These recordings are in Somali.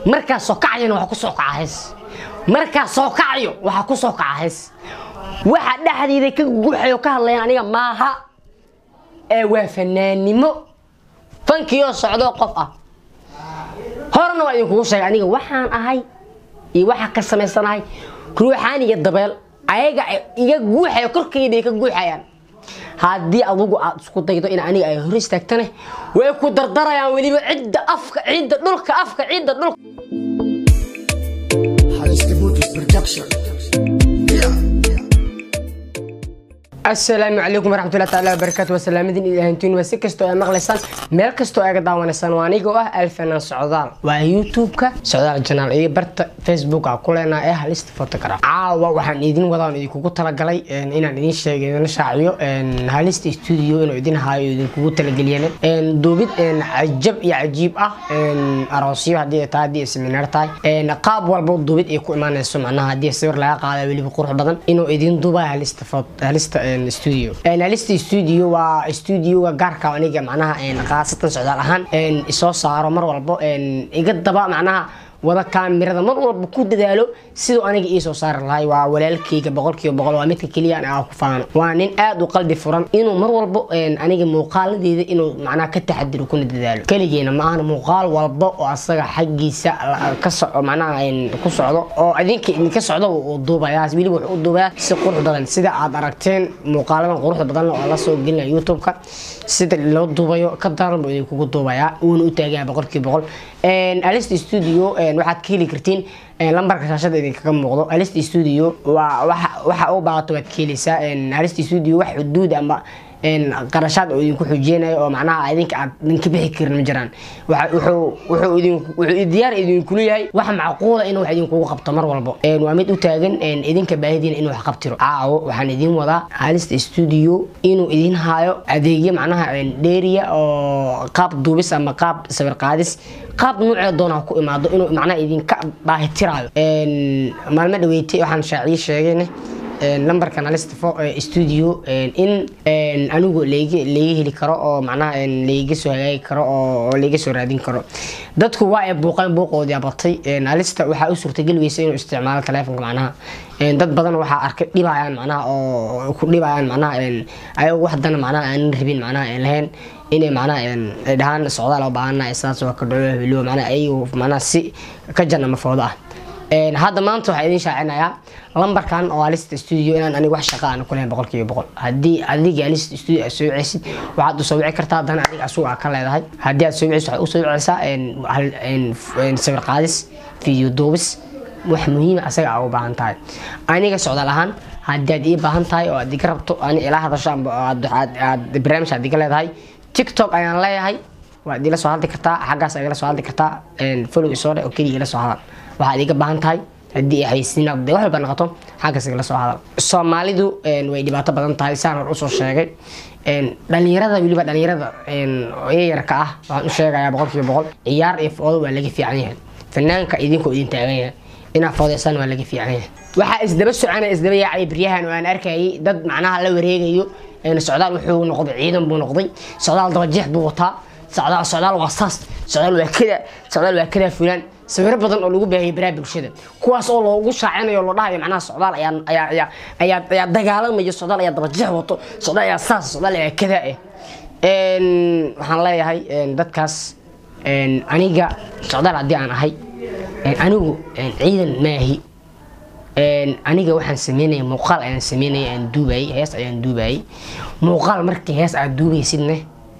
markaa soo kacayana waxa ku soo kaca hees markaa soo kacayo waxaa ku soo kaca hees waxa dhexdeeda ka guuxayo ka hadlayaan aniga maaha ee waa fanaannimo fankiioo socdoo qof ah horena waa idinkugu sheegay aniga waxaan ahay iyo waxaa ka samaysanahay ruuxaan iyo dabeel ayaga iga guuxaya korkayday ka guuxayaan haddii adugu aad isku daydo in aniga ay hor istaagtane way ku dardarayaan weliba cidda afka cidda dhulka afka cidda dhulka asalaamu calaykum waraxmatullahi taala wabarakaatu wasalaamadin ilahantiin waa si kastoo ay maqlaysaan meel kastoo aga daawanaysaan waa anigoo ah alfanan socdaal waa youtube-ka socdaal janaal iyo barta facebooka ku leenaa ee halista photograph caawa waxaan idin wadaan idinkugu talagalay inaan idin sheego idin shaaciyo halista studio inuu idin haayo idinkugu talageliyeen duubid cajab iyo cajiib ah aroosyo haddii ay tahay haddii ay seminaar tahay qaab walba duubid ay ku imaanayso macnaha haddii sawir laga qaada weliba qurux badan inuu idin duuba halista halista studio halista studio waa studioga gaarka aniga macnaha khaasatan socdaal ahaan isoo saaro mar walbo iga daba macnaha wada kaamirada mar walba ku dadaalo siduu aniga ii soo saari lahay waa walaalkeyga boqolkiiba boqol waa midka keliya aan ku faano waa nin aad u qalbi furan inuu mar walbo aniga muuqaaladeeda inuu macnaha ka taxadiro kuna dadaalo keligeena ma ahana muuqaal walba oo asaga xaggiisa ka soco macnaha ku socdo oo idinka idinka socdo uu duubayaa weliba wuxuu u duubayaa si qurux badan sida aad aragteen muuqaaladan quruxda badan oo la soo gelinaya youtube-ka sida loo duubayo ka daran buu idinkugu duubayaa uuna u taagaya boqolkiiba boqol alist studio waxaad ka heli kartiin lambarka shaashada idinkaga muuqdo alist studio waa waxa u baahato waad ka heleysaa alist studio wax xuduud ama qarashaad oo idinku xujeenayo oo macnaha idinka aad idinka bixi karin ma jiraan wuxuu diyaar idinkulu yahay wax macquula inuu wax idinkugu qabto mar walbo waa mid u taagan idinka baahidiina inuu wax qabtiro caawo waxaan idin wadaa halista studio inuu idin haayo adeegyo macnaha dheeriya oo qaab duubis ama qaab sawir qaadis qaab nuucee doona ku imaado inuu macnaha idinka baahitiraayo maalmo dhaweeytay waxaan shaaciye sheegayne lambarkan halista studio in anigu laga heli karo oo macnaha laiga soo hagaagi karo oo laiga soo raadin karo dadku waa ay buuqeen buuqoodii abatay halista waxaa u suurtageli weysa inuu isticmaalo taleefonka macnaha dad badan waxaa arkay dhibayaan macnaha oo ku dhibayaan macnaha ayagu waxdana macnaha aanan rabin macnaha aan lahayn inay macnaha ay dhahaan socdaal oo baahana sidaas waa ka dhaco helo macnaha ayagu macnaha si ka jan ama foodo ah hadda maanta waxaa idin shaacinayaa lambarkan oo alista studio inaan aniga wax shaqa aan kuleyn boqolkiiba boqol haddii adiga alista studio aad soo wiceysid waxaad usoo wici kartaa haddana adiga asuga aad ka leedahay haddii aad soo wiceysid waxaad usoo wiceysaa sawir qaadis video duubis wax muhiima asaga aa u baahan tahay aniga socdaal ahaan haddii aad ii baahan tahay oo aad iga rabto ani ila hadasho amba aad barnaamij aad iga leedahay tiktok ayaan leeyahay waad ila soo hadli kartaa xaggaas igala soo hadli kartaa follow isoo dhe oo keliya ila soo hadal waxaad iga baahan tahay haddii xaysiin wax walba noqoto xaggaas igala soo hadal soomaalidu way dhibaato badan tahay saan hor usoo sheegay dhalinyarada weliba dhalinyarada yayarka ah waxaan u sheegayaa boqolkiiba boqol ciyaar iyo foodo waa laga fiican yahay fanaanka idinkoo idin taagan yahay inaa foodeysaan waa laga fiican yahay waxaa isdaba soconaya isdaba yaacay baryahan oo aan arkayay dad macnaha la wareegayo socdaal wuxuu noqday ciidan buu noqday socdaal dabajeex buu wataa socdaal socdaal waa saas socdaal waa kada socdaal waa kada fulaan sawiro badan oo lagu baahiyay baraha bulshada kuwaas oo loogu shaacinayo loo dhahayo macnaha socdaal ayaa ayaa ayaa ayaa ayaa dagaalamayo socdaal ayaa dabajeex wato socdaal ayaa saas socdaal ayaa kada eh waxaan leeyahay dadkaas aniga socdaal haddii aan ahay anigu ciidan maahi aniga waxaan sameynaya muuqaal ayaan sameynaya aan duubayay hees ayaan duubayay muuqaal markii hees aad duubaysidne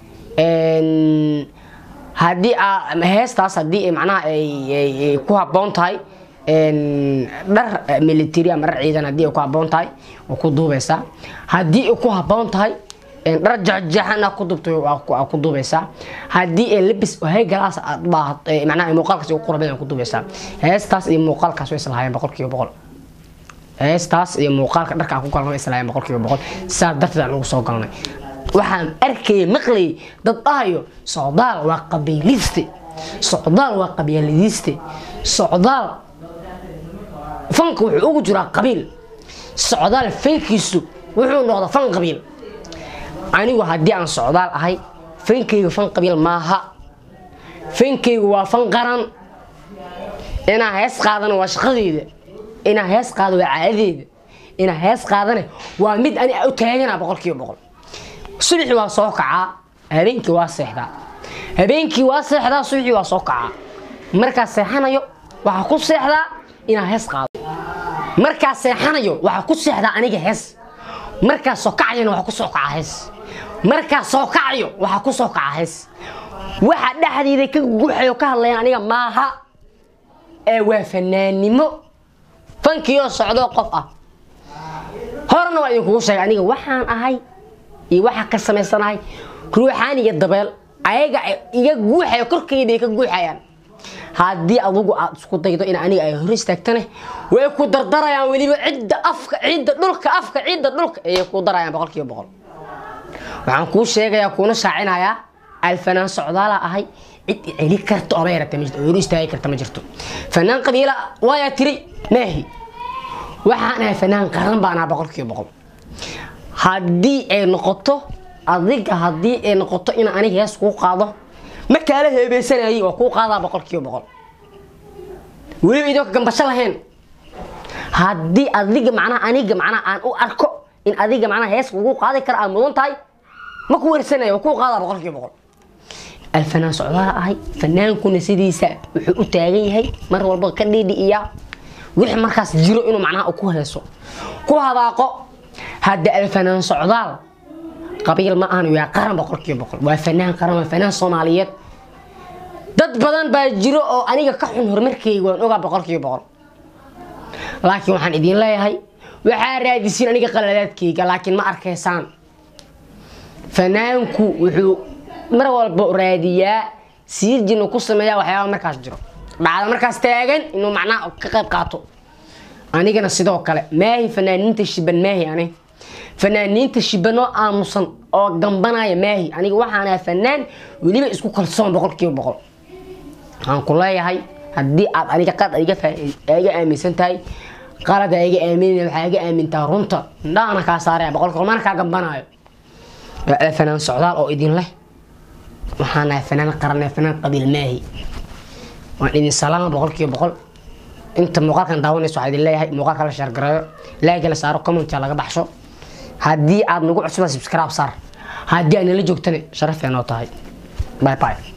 haddii heestaas haddii macnaha ay ku habboon tahay dhar military ama dhar ciidan haddii ay ku habboon tahay waa ku duubaysaa haddii ay ku habboon tahay dhar jaxjaxan ku dubtay waa ku duubaysaa haddii ay labis haygalaas aad baahat macnaha muuqaalkaas ugu qurbadan ku duubaysaa heestaas iyo muuqaalkaas way islahaayeen boqolkiiba boqol heestaas iyo muuqaalka dharka aan ku galnay islahaayeen boqolkiiba boqol sidaas darteed aan ugu soo galnay waxaan arkayay maqlayay dad dhahayo socdaal waa qabiiliste socdaal waa qabyaaladiiste socdaal fanka wuxuu ugu jiraa qabiil socdaal fankiisu wuxuu noqda fan qabiil anigu haddii aan socdaal ahay fankaygu fan qabiil maaha fankaygu waa fan qaran inaa hees qaadana waa shaqadeeda inaa hees qaado waa caadadeeda inaa hees qaadana waa mid ani u taagana boqolkiiba boqol subaxii waa soo kacaa habeenkii waa seexdaa habeenkii waa seexdaa subaxii waa soo kacaa markaa seexanayo waxaa ku seexdaa inaa hees qaado markaa seexanayo waxaa ku seexdaa aniga hees markaa soo kacayana waxaa ku soo kacaa hees markaa soo kacayo waxaa ku soo kacaa hees waxa dhexdeeda ka guuxayo ka hadlayan aniga maaha ee waa fanaannimo fankiyoo socdoo qof ah horena waa idinkugu sheegay aniga waxaan ahay iyo waxaa ka samaysanahay ruuxaan iyo dabeel ayaga iga guuxayo korkayda ka guuxayaan haddii adugu aad isku daydo in aniga ay hor istaagtane way ku dardarayaan weliba cidda afka cidda dhulka afka cidda dhulka ayay ku darayaan boqolkiiba boqol waxaan kuu sheegayaa kuuna shaacinayaa alfanaan socdaala ahay cid celi karta oba yarata ma jirto hor istaagi karta ma jirto fanaan qabiila waayaa tiri maahi waxaan ahay fanaan qaran baan ahaa boqolkiiba boqol haddii ay noqoto adiga haddii ay noqoto in aniga hees kuu qaado ma kaala heebeysanayay waa kuu qaadaa boqolkiiba boqol weliba idinka gambasho lahayn haddii adiga macnaha aniga macnaha aan u arko in adiga macnaha hees kugu qaadi kara aad mudan tahay ma ku wersanaya waa kuu qaadaa boqolkiiba boqol alfanaan socdaala ahay fanaankuna sidiisa wuxuu u taagan yahay mar walba ka dhiidhi'iyaa wixii markaas jiro inuu macnaha ku heeso ku hadaaqo hadda alfanaan socdaal qabiil ma ahan waa qaran boqolkiiba boqol waa fanaan qaran waa fanaan soomaaliyeed dad badan baa jiro oo aniga ka xun horumarkeyga waan ogaa boqolkiiba boqol laakiin waxaan idiin leeyahay waxaa raadisiin aniga qaladaadkeyga laakiin ma arkaysaan fanaanku wuxuu mar walba raadiyaa siirjin uu ku sameeyaa waxyaaba markaas jiro dhacda markaas taagan inuu macnaha ka qayb qaato anigana sidoo kale maahi fanaaniinta shiban maahi ani fanaaniinta shibanoo aamusan oo gambanaya maahi aniga waxaan ahaa fanaan weliba isku kalsoon boqolkiiba boqol waxaan ku leeyahay haddii aad aniga qalad iga aaminsan tahay qalad iga aamin waxaa iga aamintaa runta indhahana kaa saaraya boqolkiiba mana kaa gambanayo waa fanaan socdaal oo idin leh waxaan ahay fanaan qaran fanaan qabiil maahi waan idin salaama boqolkiiba boqol inta muuqaalkan daawanayso waxaa idin leeyahay muuqaalka la sheergareeyo laagi la saaro commentka laga baxsho haddii aad nagu cusubaa subscribe saar haddii aad nala joogtana sharaf yaa noo tahay bye bye